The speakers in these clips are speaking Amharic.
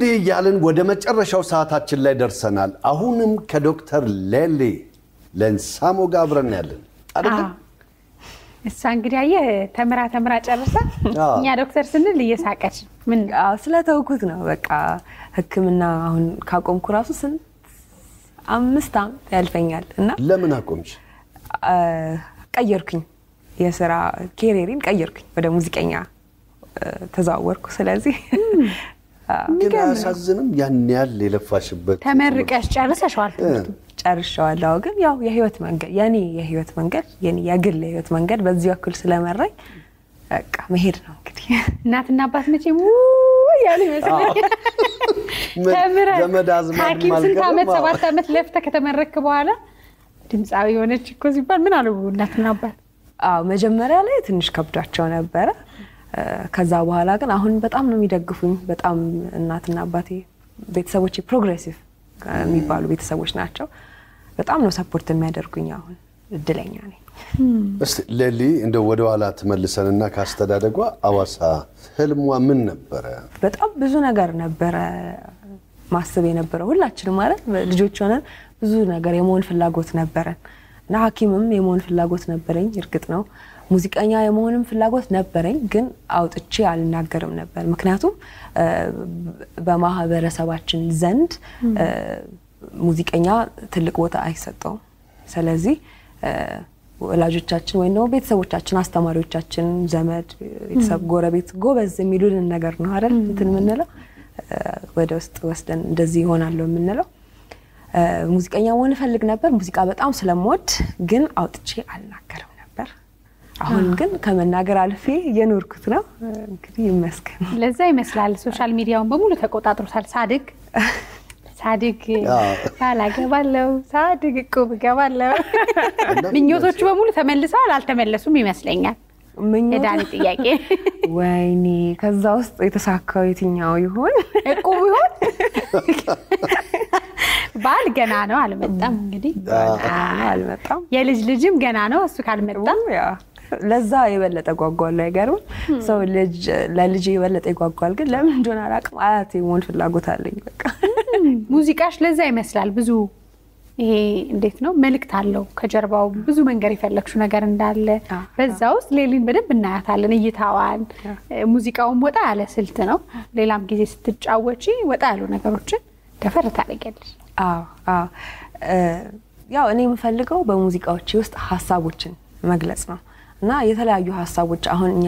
እንዲህ እያልን ወደ መጨረሻው ሰዓታችን ላይ ደርሰናል። አሁንም ከዶክተር ሌሊ ለንሳሞ ጋር አብረን ያለን አይደለም? እሷ እንግዲህ አየህ ተምራ ተምራ ጨርሳ አዎ። እኛ ዶክተር ስንል እየሳቀች ምን አዎ ስለተውኩት ነው በቃ ሕክምና አሁን ካቆምኩ ራሱ ስንት አምስት ዓመት ያልፈኛል እና ለምን አቆምሽ? አ፣ ቀየርኩኝ የስራ ኬሪየሪን ቀየርኩኝ ወደ ሙዚቀኛ አ፣ ተዘዋወርኩ። ስለዚህ አ፣ ግን አያሳዝንም? ያን ያህል የለፋሽበት ተመርቀሽ ጨርሰሸዋል ትምህርቱ ጨርሻዋለሁ። ግን ያው የህይወት መንገድ የኔ የህይወት መንገድ የኔ የግል የህይወት መንገድ በዚህ በኩል ስለመራኝ በቃ መሄድ ነው እንግዲህ። እናትና አባት መቼም ውይ ያሉ ይመስለኛል። ምን ተምረህ ዘመድ አዝማድ ሐኪም ስንት ማልቀርም? ዓመት አዎ። ሰባት ዓመት ለፍተህ ከተመረክ በኋላ ድምፃዊ የሆነች እኮ ሲባል ምን አሉ እናትና አባት? አዎ መጀመሪያ ላይ ትንሽ ከብዷቸው ነበረ። እ፣ ከዛ በኋላ ግን አሁን በጣም ነው የሚደግፉኝ። በጣም እናትና አባቴ ቤተሰቦቼ ፕሮግሬሲቭ የሚባሉ ቤተሰቦች ናቸው። በጣም ነው ሰፖርት የሚያደርጉኝ። አሁን እድለኛ ነኝ። እስቲ ሌሊ እንደ ወደ ኋላ ትመልሰንና ካስተዳደጓ አዋሳ ህልሟ ምን ነበረ? በጣም ብዙ ነገር ነበረ ማስብ የነበረው ሁላችንም ማለት ልጆች ሆነን ብዙ ነገር የመሆን ፍላጎት ነበረን እና ሐኪምም የመሆን ፍላጎት ነበረኝ። እርግጥ ነው ሙዚቀኛ የመሆንም ፍላጎት ነበረኝ፣ ግን አውጥቼ አልናገርም ነበር። ምክንያቱም እ፣ በማህበረሰባችን ዘንድ እ፣ ሙዚቀኛ ትልቅ ቦታ አይሰጠውም። ስለዚህ እ፣ ወላጆቻችን ወይም ደግሞ ቤተሰቦቻችን፣ አስተማሪዎቻችን፣ ዘመድ፣ ቤተሰብ፣ ጎረቤት ጎበዝ የሚሉልን ነገር ነው አይደል እንትን የምንለው እ፣ ወደ ውስጥ ወስደን እንደዚህ ይሆናለሁ የምንለው። እ፣ ሙዚቀኛ መሆን እፈልግ ነበር። ሙዚቃ በጣም ስለምወድ ግን አውጥቼ አልናገርም ነበር። አሁን ግን ከመናገር አልፌ እየኖርኩት ነው። እንግዲህ ይመስገን። ለዛ ይመስላል ሶሻል ሚዲያውን በሙሉ ተቆጣጥሮታል። ሳድግ ሳድግ አዎ። ካላገባለው ሳድግ እቁብ እገባለው እና ምኞቶቹ በሙሉ ተመልሰዋል አልተመለሱም ይመስለኛል። ምኞት- የዳኒ ጥያቄ ወይኔ ከዛ ውስጥ የተሳካው የትኛው ይሆን? እቁብ ይሆን? ባል ገና ነው አልመጣም። እንግዲህ አልመጣም። የልጅ ልጅም ገና ነው እሱ ካልመጣ ያ ለዛ የበለጠ ጓጓል። አይገርምም? ሰው ልጅ ለልጅ የበለጠ ይጓጓል። ግን ለምን እንደሆነ አላውቅም። አያቴ መሆን ፍላጎት አለኝ። በቃ ሙዚቃሽ ለዛ ይመስላል ብዙ ይሄ እንዴት ነው መልእክት አለው ከጀርባው ብዙ መንገር የፈለግሽው ነገር እንዳለ አዎ። በዛ ውስጥ ሌሊን በደንብ እናያታለን እይታዋን ሙዚቃውን ወጣ ያለ ስልት ነው ሌላም ጊዜ ስትጫወቺ ወጣ ያሉ ነገሮችን ደፈር ታደርጊያለሽ አዎ አዎ እ፣ ያው እኔ የምፈልገው በሙዚቃዎቼ ውስጥ ሀሳቦችን መግለጽ ነው እና የተለያዩ ሀሳቦች አሁን እኛ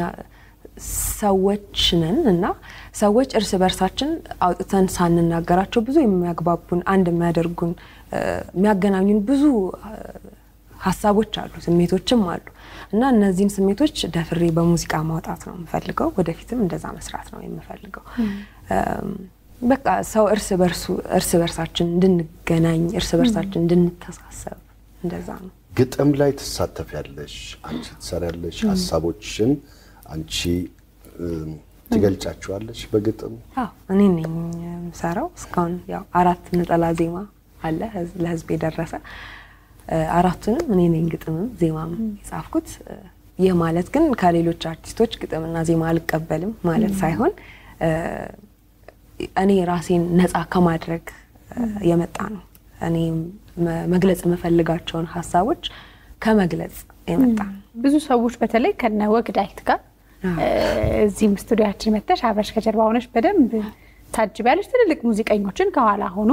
ሰዎች ነን እና ሰዎች እርስ በርሳችን አውጥተን ሳንናገራቸው ብዙ የሚያግባቡን አንድ የሚያደርጉን እ፣ የሚያገናኙን ብዙ እ፣ ሀሳቦች አሉ፣ ስሜቶችም አሉ እና እነዚህን ስሜቶች ደፍሬ በሙዚቃ ማውጣት ነው የምፈልገው። ወደፊትም እንደዛ መስራት ነው የምፈልገው። እም፣ በቃ ሰው እርስ በርሱ እርስ በርሳችን እንድንገናኝ እርስ በርሳችን እንድንተሳሰብ እንደዛ ነው። ግጥም ላይ ትሳተፊያለሽ፣ አንቺ ትሰሪያለሽ፣ ሀሳቦችን አንቺ እም፣ ትገልጫቸዋለሽ በግጥም አዎ እኔ ነኝ የምሰራው። እስካሁን ያው አራት ነጠላ ዜማ አለ ህዝ- ለህዝብ የደረሰ እ፣ አራቱንም እኔ ነኝ ግጥምም ዜማም የጻፍኩት። እ፣ ይህ ማለት ግን ከሌሎች አርቲስቶች ግጥምና ዜማ አልቀበልም ማለት ሳይሆን እ፣ እኔ ራሴን ነፃ ከማድረግ እ፣ የመጣ ነው። እኔ መ- መግለጽ የምፈልጋቸውን ሀሳቦች ከመግለጽ የመጣ ነው። ብዙ ሰዎች በተለይ ከነ ወግዳይት ጋር እ፣ እዚህም ስቱዲያችን መተሽ አብረሽ ከጀርባ ሆነሽ በደንብ ታጅቢያለሽ። ትልልቅ ሙዚቀኞችን ከኋላ ሆኖ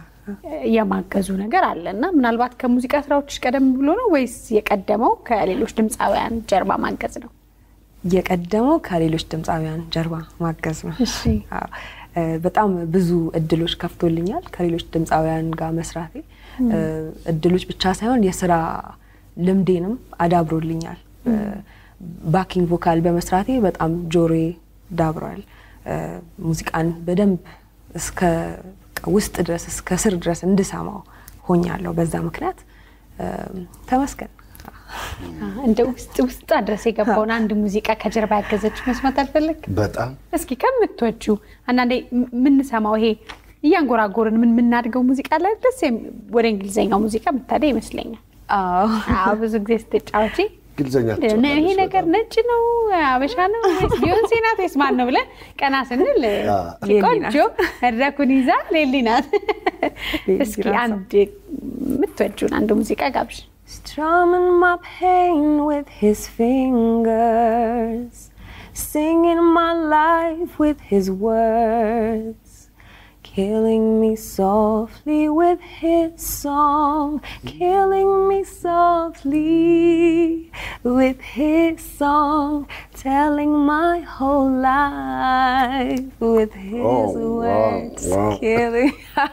የማገዙ ነገር አለ እና ምናልባት ከሙዚቃ ስራዎችሽ ቀደም ብሎ ነው ወይስ የቀደመው ከሌሎች ድምፃውያን ጀርባ ማገዝ ነው? የቀደመው ከሌሎች ድምፃውያን ጀርባ ማገዝ ነው። እሺ። አዎ፣ እ፣ በጣም ብዙ እድሎች ከፍቶልኛል ከሌሎች ድምፃውያን ጋር መስራቴ። እ፣ እድሎች ብቻ ሳይሆን የስራ ልምዴንም አዳብሮልኛል። እ፣ ባኪንግ ቮካል በመስራቴ በጣም ጆሮዬ ዳብሯል። እ፣ ሙዚቃን በደንብ እስከ ውስጥ ድረስ እስከ ስር ድረስ እንድሰማው ሆኛለሁ። በዛ ምክንያት እ፣ ተመስገን። እንደ ውስጥ ውስጥ ድረስ የገባውን አንድ ሙዚቃ ከጀርባ ያገዘች መስማት አልፈለግ? በጣም እስኪ ከምትወጂው አንዳንዴ የምንሰማው ይሄ እያንጎራጎርን ምን የምናድገው ሙዚቃ ላይ ደስ የሚ- ወደ እንግሊዝኛው ሙዚቃ የምታደ ይመስለኛል። አዎ አዎ ብዙ ጊዜ ስትጫወቺ እንግሊዝኛ ይሄ ትጫወታለች ነገር በጣም። ነጭ ነው አበሻ ነው ወይስ ቢዮንሴ ናት ወይስ ማን ነው ብለን ቀና ስንል ሌሊ ቆንጆ መድረኩን ይዛ ሌሊ ናት። ሌሊ እስኪ ራሷ። አንድ የምትወጂውን አንድ ሙዚቃ ጋብዥ። Strumming my pain with his fingers, singing my life with his words, killing me softly with his song, killing me softly with his song, telling my whole life with his Oh, wow, words, wow. killing.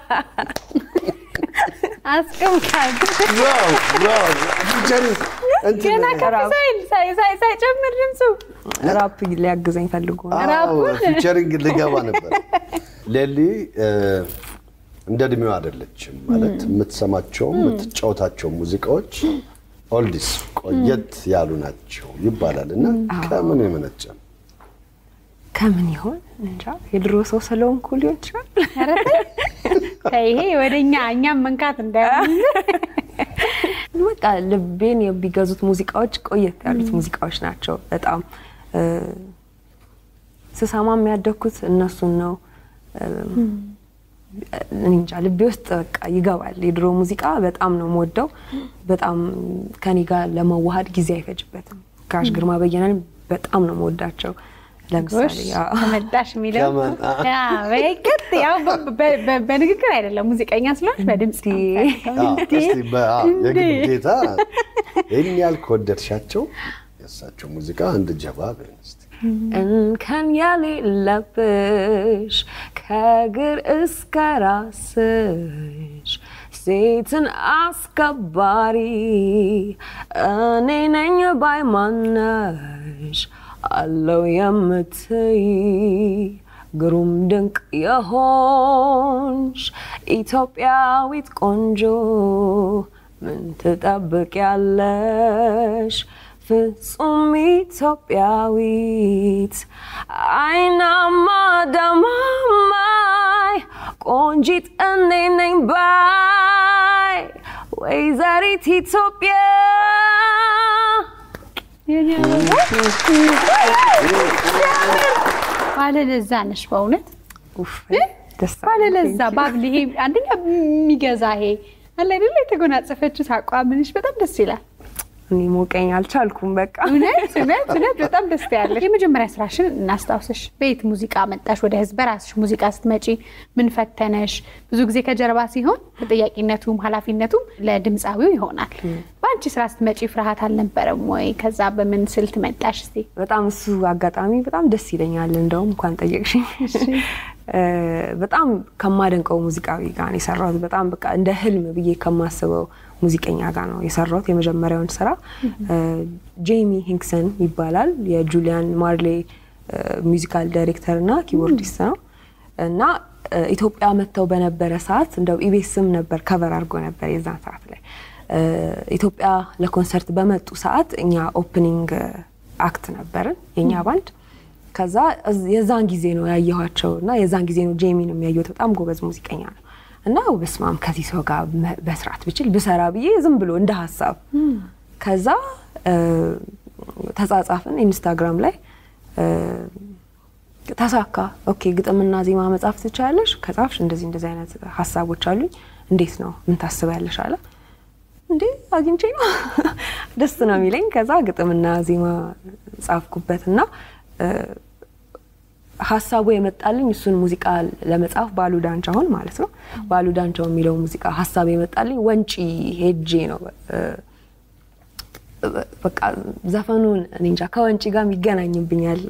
አስቀምጣል ዋው ዋው ፊቸሪንግ እንትን ገና ከፍ ሳይል ሳይ- ሳይ- ሳይጨምር ድምፁ ራፕ ሊያግዘኝ ፈልጎ ነው። አዎ ራፑን? ፊቸሪንግ ልገባ ነበር። ሌሊ እ፣ እንደ እድሜዋ አይደለችም ማለት የምትሰማቸው የምትጫወታቸው ሙዚቃዎች ኦልዲስ ቆየት ያሉ ናቸው ይባላል እና ከምን የመነጨ ነው? ከምን ይሆን እንጃ። የድሮ ሰው ስለሆንኩ ሊሆን ይችላል። ኧረ ተይ። ተይ፣ ይሄ ወደ እኛ እኛም መንካት እንዳይሆን በቃ ልቤን የሚገዙት ሙዚቃዎች ቆየት ያሉት ሙዚቃዎች ናቸው። በጣም እ፣ ስሰማ የሚያደግኩት እነሱን ነው። እ፣ እኔ እንጃ ልቤ ውስጥ በቃ ይገባል። የድሮ ሙዚቃ በጣም ነው የምወደው። በጣም ከኔ ጋር ለመዋሃድ ጊዜ አይፈጅበትም። ጋሽ ግርማ በየነን በጣም ነው የምወዳቸው። ለምሳሌ አዎ። ተመዳሽ የሚለው ከመን፣ አ- ያ፣ በይቅጥ ያው በ- በ- በ- በንግግር አይደለም ሙዚቀኛ ስለሆንሽ በድምፅ ነው። አዎ፣ እስቲ በ- አዎ፣ የግዴታ ይህን ያህል ከወደድሻቸው የእሳቸው ሙዚቃ አንድ ጀባ በይን እስቲ። እንከን የሌለብሽ ከእግር እስከ ራስሽ ሴትን አስከባሪ እኔ ነኝ ባይ ማነሽ አለው የምትይ ግሩም ድንቅ የሆንሽ ኢትዮጵያዊት ቆንጆ ምን ትጠብቂያለሽ? ፍጹም ኢትዮጵያዊት አይናማ ደማማይ ቆንጂት እኔ ነኝ ባይ ወይዘሪት ኢትዮጵያ ባለለዛ ነሽ በእውነት ኡፍ ደስ ባለለዛ ባብል ይሄ አንደኛ የሚገዛ ይሄ አለ አይደለ የተጎናጸፈችው አቋምንሽ በጣም ደስ ይላል። እኔ ሞቀኝ አልቻልኩም። በቃ እውነት እውነት እውነት በጣም ደስ ያለሽ። የመጀመሪያ ስራሽን እናስታውስሽ። በየት ሙዚቃ መጣሽ? ወደ ህዝብ በራስሽ ሙዚቃ ስትመጪ ምን ፈተነሽ? ብዙ ጊዜ ከጀርባ ሲሆን ተጠያቂነቱም ኃላፊነቱም ለድምፃዊው ይሆናል። በአንቺ ስራ ስትመጪ ፍርሃት አልነበረም ወይ? ከዛ በምን ስልት መጣሽ? እስቲ በጣም እሱ አጋጣሚ በጣም ደስ ይለኛል። እንደውም እንኳን ጠየቅሽኝ። እ፣ በጣም ከማደንቀው ሙዚቃዊ ጋር ነው የሰራሁት። በጣም በቃ እንደ ህልም ብዬ ከማስበው ሙዚቀኛ ጋር ነው የሰራሁት የመጀመሪያውን ስራ። እ፣ ጄሚ ሂንክሰን ይባላል። የጁሊያን ማርሌ እ፣ ሙዚካል ዳይሬክተር እና ኪቦርዲስት ነው እና እ፣ ኢትዮጵያ መጥተው በነበረ ሰዓት እንደው ኢቤስም ነበር ከቨር አድርጎ ነበር የዛን ሰዓት ላይ እ፣ ኢትዮጵያ ለኮንሰርት በመጡ ሰዓት እኛ ኦፕኒንግ አክት ነበርን የእኛ ባንድ። ከዛ እዝ- የዛን ጊዜ ነው ያየኋቸው እና የዛን ጊዜ ነው ጄሚን የሚያየሁት። በጣም ጎበዝ ሙዚቀኛ ነው እና በስማም ከዚህ ሰው ጋር መ- መስራት ብችል ብሰራ ብዬ ዝም ብሎ እንደ ሀሳብ ከዛ እ፣ ተጻጻፍን ኢንስታግራም ላይ እ፣ ተሳካ። ኦኬ ግጥምና ዜማ መጻፍ ትችላለሽ? ከጻፍሽ እንደዚህ እንደዚህ አይነት ሀሳቦች አሉኝ። እንዴት ነው ምን ታስቢያለሽ? አለ እንዴ አግኝቼ ነው ደስ ነው የሚለኝ። ከዛ ግጥምና ዜማ ጻፍኩበትና እ፣ ሀሳቡ የመጣልኝ እሱን ሙዚቃ ለመጻፍ ባሉ ዳንቻውን ማለት ነው። ባሉ ዳንቻው የሚለው ሙዚቃ ሀሳብ የመጣልኝ ወንጪ ሄጄ ነው። እ፣ በቃ ዘፈኑን እኔ እንጃ ከወንጪ ጋር ይገናኝብኛል።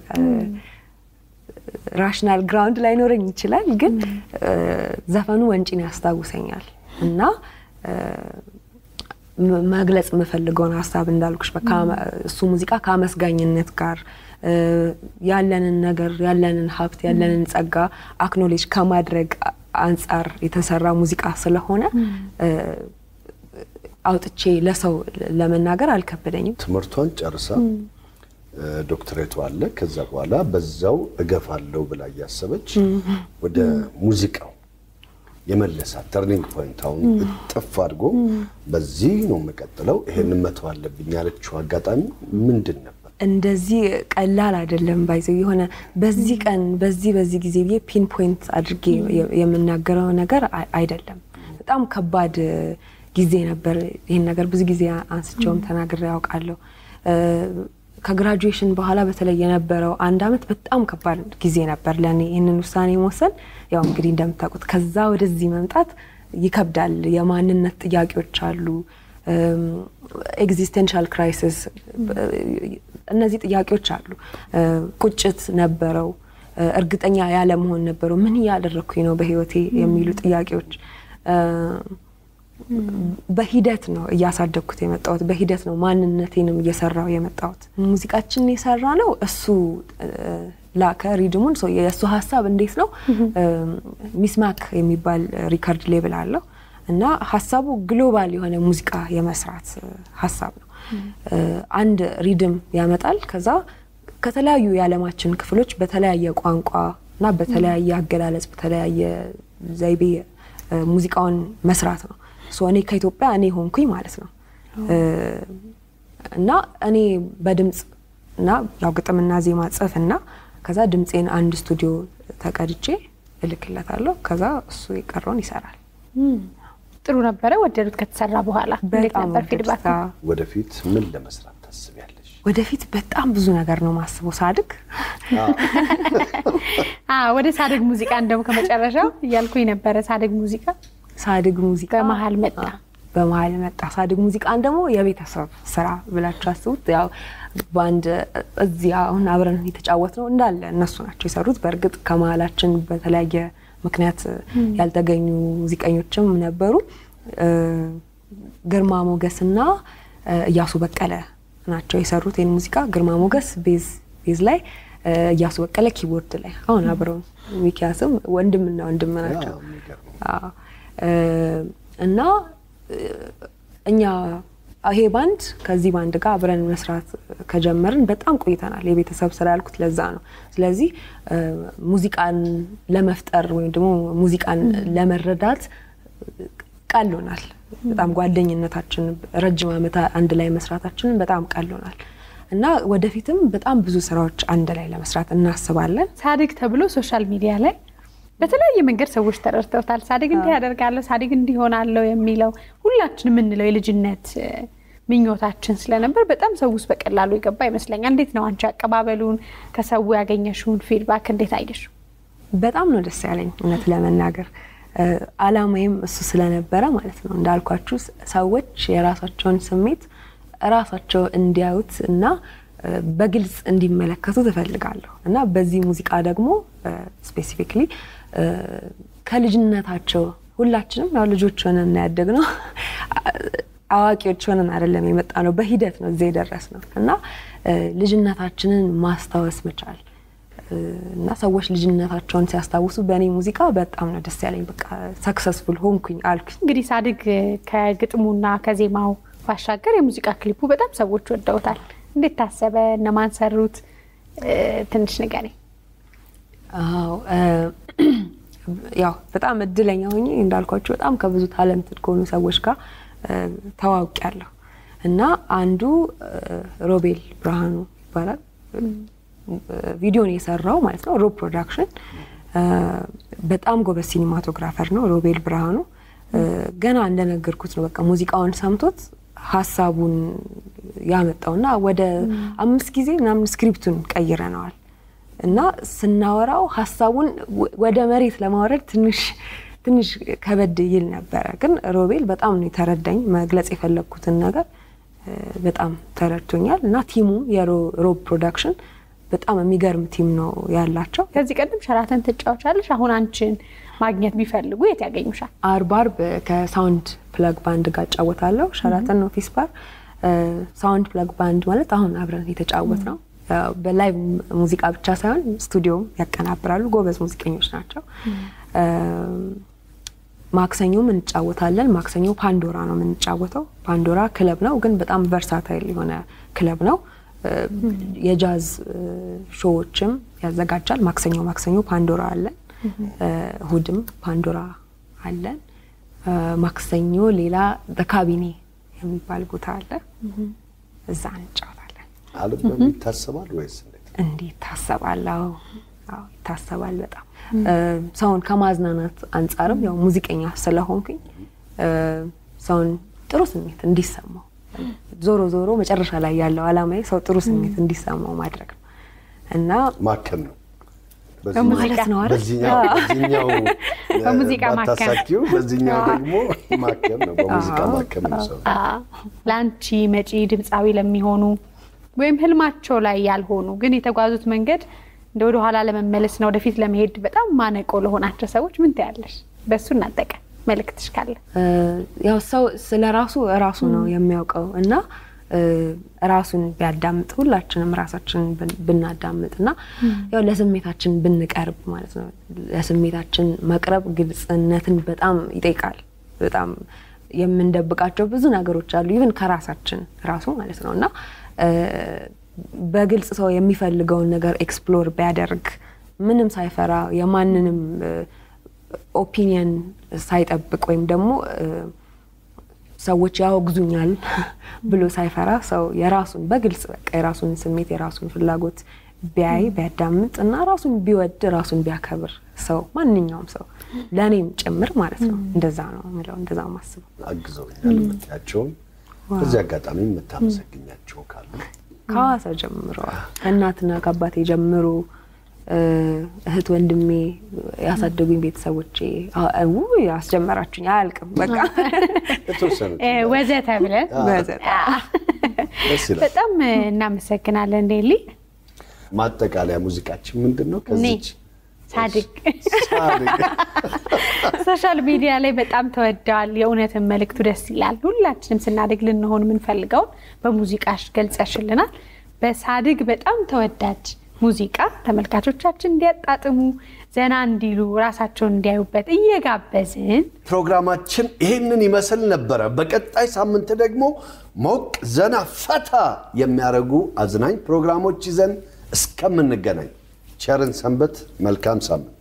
ራሽናል ግራውንድ ላይኖረኝ ይችላል፣ ግን እ፣ ዘፈኑ ወንጪን ያስታውሰኛል እና እ፣ ም- መግለጽ የምፈልገውን ሀሳብ እንዳልኩሽ በቃ እሱ ሙዚቃ ከአመስጋኝነት ጋር እ፣ ያለንን ነገር ያለንን ሀብት ያለንን ጸጋ አክኖሌጅ ከማድረግ አ- አንጻር የተሰራ ሙዚቃ ስለሆነ እ፣ አውጥቼ ለሰው ለመናገር አልከበደኝም። ትምህርቷን ጨርሳ እ፣ ዶክትሬቱ አለ። ከዛ በኋላ በዛው እገፋለሁ ብላ እያሰበች ወደ ሙዚቃው የመለሳት ተርኒንግ ፖይንት አሁን እጥፍ አድርጎ በዚህ ነው የምቀጥለው ይሄንን መተው አለብኝ ያለችው አጋጣሚ ምንድን ነበር? እንደዚህ ቀላል አይደለም። ባይዘው የሆነ በዚህ ቀን በዚህ በዚህ ጊዜ ብዬ ፒን ፖይንት አድርጌ የምናገረው ነገር አይ- አይደለም። በጣም ከባድ ጊዜ ነበር። ይህን ነገር ብዙ ጊዜ አንስቼውም ተናግሬ ያውቃለሁ። ከግራጁዌሽን በኋላ በተለይ የነበረው አንድ አመት በጣም ከባድ ጊዜ ነበር ለእኔ ይህንን ውሳኔ መወሰን። ያው እንግዲህ እንደምታውቁት ከዛ ወደዚህ መምጣት ይከብዳል። የማንነት ጥያቄዎች አሉ፣ ኤግዚስተንሻል ክራይሲስ፣ እነዚህ ጥያቄዎች አሉ። ቁጭት ነበረው፣ እርግጠኛ ያለመሆን ነበረው። ምን እያደረግኩኝ ነው በህይወቴ የሚሉ ጥያቄዎች በሂደት ነው እያሳደግኩት የመጣሁት። በሂደት ነው ማንነቴንም እየሰራው የመጣሁት። ሙዚቃችን የሰራ ነው እሱ ላከ ሪድሙን። ሰው የእሱ ሀሳብ እንዴት ነው ሚስማክ የሚባል ሪከርድ ሌብል አለው እና ሀሳቡ ግሎባል የሆነ ሙዚቃ የመስራት ሀሳብ ነው። አንድ ሪድም ያመጣል። ከዛ ከተለያዩ የዓለማችን ክፍሎች በተለያየ ቋንቋ እና በተለያየ አገላለጽ በተለያየ ዘይቤ ሙዚቃውን መስራት ነው። ሶ እኔ ከኢትዮጵያ እኔ ሆንኩኝ ማለት ነው እና እኔ በድምፅ እና ያው ግጥምና ዜማ ጽፍ እና ከዛ ድምፄን አንድ ስቱዲዮ ተቀድቼ እልክለታለሁ። ከዛ እሱ የቀረውን ይሰራል። ጥሩ ነበረ። ወደዱት ከተሰራ በኋላ እንዴት በጣም ነበር ፊድባክ? ወደድኩት። ወደፊት ምን ለመስራት ታስቢያለሽ? ወደፊት በጣም ብዙ ነገር ነው ማስበው ሳድግ ወደ ሳደግ ሙዚቃ እንደውም ከመጨረሻው እያልኩኝ ነበረ። ሳደግ ሙዚቃ ሳድግ ሙዚቃ በመሀል መጣ። በመሀል መጣ። ሳድግ ሙዚቃን ደግሞ የቤተሰብ ስራ ብላችሁ አስቡት። ያው በአንድ እዚህ አሁን አብረን የተጫወት ነው እንዳለ እነሱ ናቸው የሰሩት። በእርግጥ ከመሀላችን በተለያየ ምክንያት ያልተገኙ ሙዚቀኞችም ነበሩ። ግርማ ሞገስና እያሱ በቀለ ናቸው የሰሩት ይህን ሙዚቃ። ግርማ ሞገስ ቤዝ ቤዝ ላይ እያሱ በቀለ ኪቦርድ ላይ አሁን አብረው ሚኪያስም ወንድምና ወንድም ናቸው። አዎ፣ የሚገርም ነው። አዎ። እና እኛ ይሄ ባንድ ከዚህ ባንድ ጋር አብረን መስራት ከጀመርን በጣም ቆይተናል። የቤተሰብ ስራ ያልኩት ለዛ ነው። ስለዚህ ሙዚቃን ለመፍጠር ወይም ደግሞ ሙዚቃን ለመረዳት ቀሎናል። በጣም ጓደኝነታችን ረጅም ዓመት አንድ ላይ መስራታችንን በጣም ቀሎናል እና ወደፊትም በጣም ብዙ ስራዎች አንድ ላይ ለመስራት እናስባለን። ሳድግ ተብሎ ሶሻል ሚዲያ ላይ በተለያየ መንገድ ሰዎች ተረድተውታል። ሳድግ እንዲህ ያደርጋለሁ፣ ሳድግ እንዲህ ሆናለሁ የሚለው ሁላችን የምንለው የልጅነት እ፣ ምኞታችን ስለነበር በጣም ሰው ውስጥ በቀላሉ የገባ ይመስለኛል። እንዴት ነው አንቺ አቀባበሉን ከሰው ያገኘሽውን ፊድባክ እንዴት አየሽው? በጣም ነው ደስ ያለኝ እውነት ለመናገር እ፣ አላማዬም እሱ ስለነበረ ማለት ነው። እንዳልኳችሁ ስ- ሰዎች የራሳቸውን ስሜት ራሳቸው እንዲያዩት እና እ፣ በግልጽ እንዲመለከቱ ትፈልጋለሁ እና በዚህ ሙዚቃ ደግሞ ስፔሲፊክሊ ከልጅነታቸው ሁላችንም ያው ልጆች ሆነን እና ያደግነው አዋቂዎች ሆነን አይደለም የመጣ ነው። በሂደት ነው እዚህ የደረስ ነው እና እ፣ ልጅነታችንን ማስታወስ መቻል እና ሰዎች ልጅነታቸውን ሲያስታውሱ በእኔ ሙዚቃ በጣም ነው ደስ ያለኝ። በቃ ሰክሰስፉል ሆንኩኝ አልኩኝ። እንግዲህ ሳድግ ከግጥሙና ከዜማው ባሻገር የሙዚቃ ክሊፑ በጣም ሰዎች ወደውታል። እንዴት ታሰበ? እነማን ሰሩት? እ፣ ትንሽ ንገሪኝ። አዎ እ፣ ያው በጣም እድለኛ ሆኜ እንዳልኳቸው በጣም ከብዙ ታለንትድ ከሆኑ ሰዎች ጋር እ፣ ተዋውቂያለሁ እና አንዱ እ፣ ሮቤል ብርሃኑ ይባላል። ቪዲዮን የሰራው ማለት ነው ሮብ ፕሮዳክሽን። እ፣ በጣም ጎበዝ ሲኒማቶግራፈር ነው ሮቤል ብርሃኑ። እ፣ ገና እንደነገርኩት ነው በቃ ሙዚቃውን ሰምቶት ሀሳቡን ያመጣውና ወደ አምስት ጊዜ ምናምን ስክሪፕቱን ቀይረነዋል እና ስናወራው ሀሳቡን ወ- ወደ መሬት ለማውረድ ትንሽ ትንሽ ከበድ ይል ነበረ። ግን ሮቤል በጣም ነው የተረዳኝ። መግለጽ የፈለግኩትን ነገር እ፣ በጣም ተረድቶኛል እና ቲሙ የሮብ ፕሮዳክሽን በጣም የሚገርም ቲም ነው ያላቸው። ከዚህ ቀደም ሸራተን ትጫወቻለሽ። አሁን አንቺን ማግኘት ቢፈልጉ የት ያገኙሻል? አርብ አርብ ከሳውንድ ፕለግ ባንድ ጋር እጫወታለሁ። ሸራተን ኦፊስ ባር። ሳውንድ ፕለግ ባንድ ማለት አሁን አብረን የተጫወት ነው። ያው በላይቭ ሙዚቃ ብቻ ሳይሆን ስቱዲዮም ያቀናብራሉ። ጎበዝ ሙዚቀኞች ናቸው። ማክሰኞም እንጫወታለን። ማክሰኞ ፓንዶራ ነው የምንጫወተው። ፓንዶራ ክለብ ነው፣ ግን በጣም ቨርሳታይል የሆነ ክለብ ነው። የጃዝ ሾዎችም ያዘጋጃል። ማክሰኞ ማክሰኞ ፓንዶራ አለን። እሁድም ፓንዶራ አለን። እ፣ ማክሰኞ ሌላ በካቢኔ የሚባል ቦታ አለ። እዛ እንጫወታለን። አልበም ይታሰባል ወይስ እንዴት? እንዴት ታሰባለሁ? አዎ ይታሰባል በጣም እ፣ ሰውን ከማዝናናት አንጻርም ያው ሙዚቀኛ ስለሆንኩኝ እ፣ ሰውን ጥሩ ስሜት እንዲሰማው ዞሮ ዞሮ መጨረሻ ላይ ያለው አላማዬ ሰው ጥሩ ስሜት እንዲሰማው ማድረግ ነው እና ማከም ነው። በሙዚቃ ማለት ነው አይደል? በዚህኛው በዚህኛው በሙዚቃ ማከም። ባታሳኪው በዚህኛው ደግሞ ማከም ነው። በሙዚቃ ማከም ነው ሰው ለአንቺ መጪ ድምፃዊ ለሚሆኑ ወይም ህልማቸው ላይ ያልሆኑ ግን የተጓዙት መንገድ እንደ ወደ ኋላ ለመመለስ ነው ወደፊት ለመሄድ በጣም ማነቆ ለሆናቸው ሰዎች ምን ትያለሽ? በእሱ እናጠቀ መልእክትሽ ካለ እ፣ ያው ሰው ስለ ራሱ ራሱ ነው የሚያውቀው እና እ፣ ራሱን ቢያዳምጥ ሁላችንም ራሳችንን ብን- ብናዳምጥ እና ያው ለስሜታችን ብንቀርብ ማለት ነው። ለስሜታችን መቅረብ ግልጽነትን በጣም ይጠይቃል። በጣም የምንደብቃቸው ብዙ ነገሮች አሉ፣ ኢቭን ከራሳችን ራሱ ማለት ነው እና እ፣ በግልጽ ሰው የሚፈልገውን ነገር ኤክስፕሎር ቢያደርግ ምንም ሳይፈራ የማንንም ኦፒኒየን ሳይጠብቅ ወይም ደግሞ እ፣ ሰዎች ያወግዙኛል ብሎ ሳይፈራ ሰው የራሱን በግልጽ በቃ የራሱን ስሜት የራሱን ፍላጎት ቢያይ ቢያዳምጥ እና ራሱን ቢወድ ራሱን ቢያከብር ሰው ማንኛውም ሰው ለእኔም ጭምር ማለት ነው። እንደዛ ነው የምለው፣ እንደዛ ነው የማስበው። አግዘውኛል የምትያቸውን በዚህ አጋጣሚ የምታመሰግኛቸው ካሉ ከሐዋሳ ጀምሮ ከእናትና ከአባቴ ጀምሮ እ፣ እህት ወንድሜ ያሳደጉኝ ቤተሰቦቼ አ- ውይ አስጀመራችሁኝ አያልቅም በቃ የተወሰኑት እ፣ ወዘተ ብለን በዘጣ ደስ ይላል። በጣም እናመሰግናለን ዴሊ ማጠቃለያ ሙዚቃችን ምንድን ነው? ከዚች ሳድግ ሳድግ ሶሻል ሚዲያ ላይ በጣም ተወደዋል። የእውነትን መልእክቱ ደስ ይላል። ሁላችንም ስናድግ ልንሆን የምንፈልገውን በሙዚቃሽ ገልጸሽልናል። በሳድግ በጣም ተወዳጅ ሙዚቃ ተመልካቾቻችን እንዲያጣጥሙ ዘና እንዲሉ ራሳቸውን እንዲያዩበት እየጋበዝን ፕሮግራማችን ይህንን ይመስል ነበረ። በቀጣይ ሳምንት ደግሞ ሞቅ ዘና ፈታ የሚያደርጉ አዝናኝ ፕሮግራሞች ይዘን እስከምንገናኝ ቸርን ሰንበት። መልካም ሳምንት።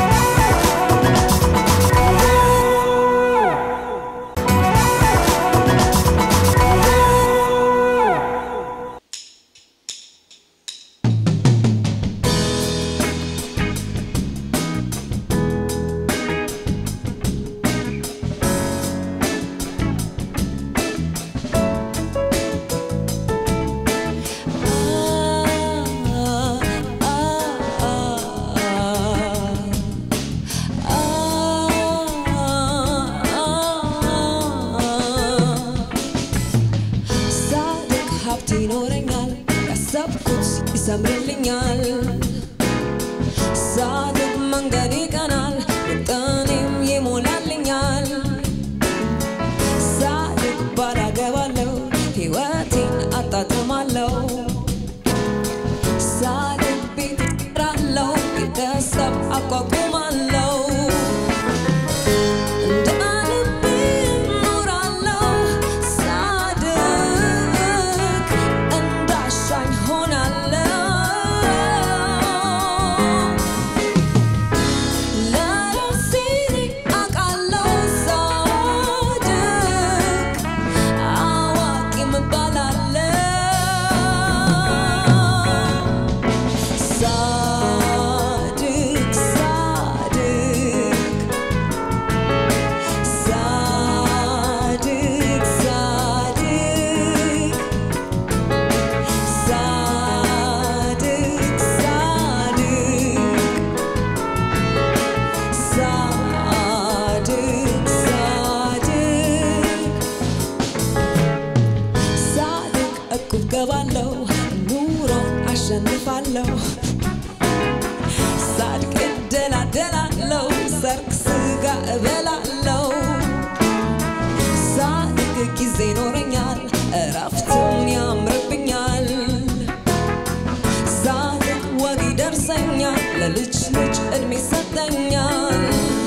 ሳድግ ሀብት ይኖረኛል፣ ያሰብኩት ይሰምርልኛል። ሳድግ መንገድ ይቀናል፣ ውጥኔም ይሞላልኛል። ሳድግ ባላገባለሁ፣ ሕይወቴን አጣጥማለሁ። ሳድግ ቤት እሰራለሁ፣ ቤተሰብ አቋቁማለሁ። እንደ ልቤ እኖራለሁ ሳድግ እንዳሻኝ ሆናለሁ። ለራሴ አውቃለሁ ሳድግ አዋቂም እባላለሁ። ሳድግ ሳድግ ሳድግ ሳድግ ሳድግ ሳድግ ሳድግ ሳድግ እቁብ ገባለሁ ኑሮን አሸንፋለሁ ሳድግ እደላደላለሁ ሰርግ ስጋ እበላለሁ ሳድግ ጊዜ ይኖረኛል እረፍትም ያምርብኛል ሳድግ ወግ ይደርሰኛል ለልጅ ልጅ እድሜ ይሰጠኛል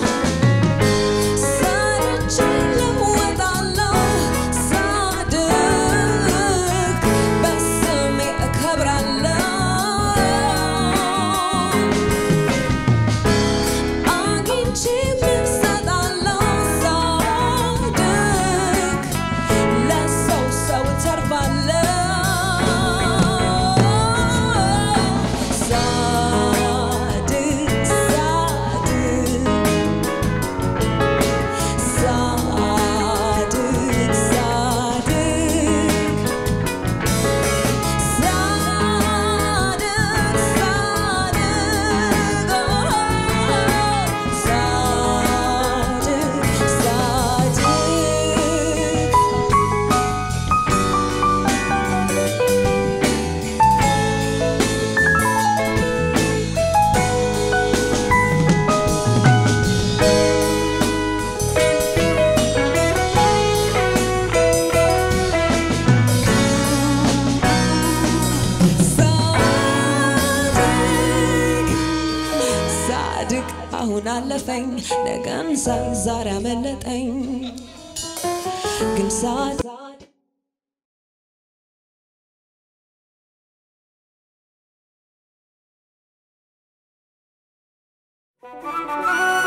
ሰርቼ እለወጣለሁ ሳድግ በስሜ እከብራለሁ አግኝቼ ምን እሰጣለሁ አሁን አለፈኝ ነገን ሳይ ዛሬ አመለጠኝ ግን ሳድ Thank